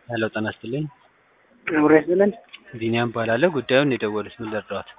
ሄሎ ጤና ይስጥልኝ። አብሮ ያስብለን። ቢኒያም እባላለሁ። ጉዳዩን የደወሉት ምን ልርዳዎት?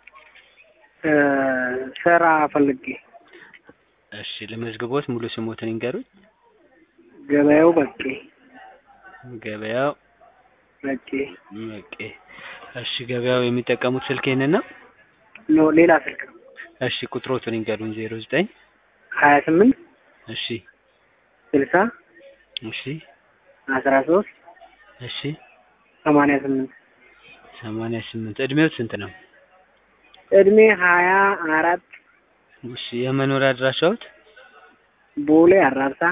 ስራ ፈልጌ እሺ ልመዝግቦት፣ ሙሉ ስሞትን ይንገሩኝ። ገበያው በቄ ገበያው በቄ በቄ። እሺ ገበያው የሚጠቀሙት ስልክ ይህንን ነው? ኖ ሌላ ስልክ ነው። እሺ ቁጥሮቱን ይንገሩኝ። ዜሮ ዘጠኝ ሀያ ስምንት እሺ ስልሳ እሺ አስራ ሶስት እሺ ሰማንያ ስምንት ሰማንያ ስምንት እድሜው ስንት ነው? እድሜ ሀያ አራት እሺ የመኖሪያ አድራሻዎት? ቦሌ አራብሳ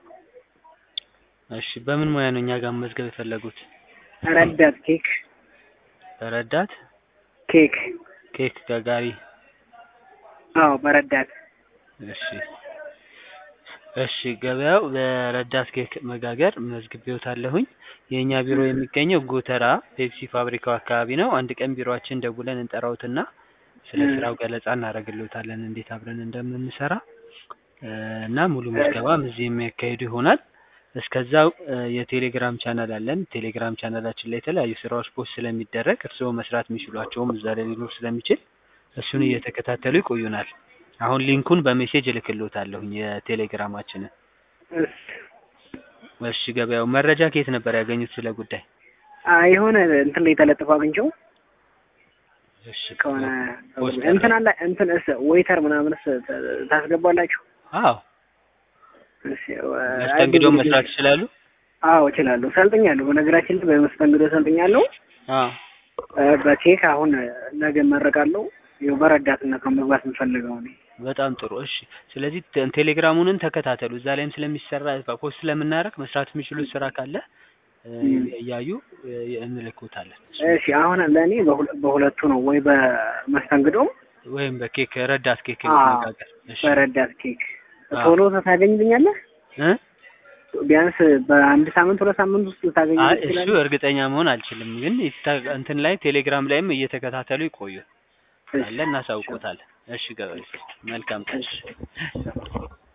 እሺ በምን ሙያ ነው እኛ ጋር መመዝገብ የፈለጉት? ረዳት ኬክ በረዳት ኬክ ኬክ ጋጋሪ። አዎ በረዳት እሺ እሺ ገበያው በረዳት ኬክ መጋገር መዝግቤዎታለሁኝ። የእኛ ቢሮ የሚገኘው ጎተራ ፔፕሲ ፋብሪካው አካባቢ ነው። አንድ ቀን ቢሮአችን ደውለን እንጠራውትና ስለ እ ስራው ገለጻ እናደርግልዎታለን እንዴት አብረን እንደምንሰራ እ እና ሙሉ ምዝገባም እዚህ የሚያካሂዱ ይሆናል። እስከዛው እ የቴሌግራም ቻናል አለን። ቴሌግራም ቻናላችን ላይ የተለያዩ ስራዎች ፖስት ስለሚደረግ እርስዎ መስራት የሚችሏቸውም እዛ ላይ ሊኖር ስለሚችል እሱን እየተከታተሉ ይቆዩናል። አሁን ሊንኩን በሜሴጅ እልክልዎታለሁኝ የቴሌግራማችንን። እስ እሺ ገበያው መረጃ ከየት ነበር ያገኙት ስለ ጉዳይ? አ የሆነ እንትን ላይ ተለጥፎ አግኝቼው እሺ ከሆነ ፖስት እንትን አለ እንትን እስ ዌይተር ምናምንስ ተ- ታስገባላችሁ? አዎ እሺ ወ- መስተንግዶ አይ ብዙ መስራት ጊዜ- ይችላሉ? አዎ እችላለሁ፣ ሰልጥኛለሁ። በነገራችን ላይ በመስተንግዶ ሰልጥኛለሁ። አዎ እ በኬክ አሁን ነገ እመረቃለሁ። ይኸው በረዳትነት ነው መግባት የምፈልገው እኔ። በጣም ጥሩ። እሺ ስለዚህ ተ- ቴሌግራሙንን ተከታተሉ። እዛ ላይም ስለሚሰራ ፖስት ስለምናደርግ መስራት የሚችሉት ስራ ካለ እ እም። እያዩ እ እንልክዎታለን። እሺ አሁን ለእኔ በሁለ- በሁለቱ ነው ወይ በመስተንግዶም ወይም በኬክ ረዳት ኬክ አዎ መጋገር። እሺ በረዳት ኬክ አዎ ቶሎ ታገኝልኛለህ? እ ቢያንስ በአንድ ሳምንት ሁለት ሳምንት ውስጥ ልታገኝ አይ እሱ ትችላለህ? እርግጠኛ መሆን አልችልም፣ ግን ይታ- እንትን ላይ ቴሌግራም ላይም እየተከታተሉ ይቆዩ እሺ አለ እናሳውቆታለን። እሺ ገበያ መልካም ቀን። እሺ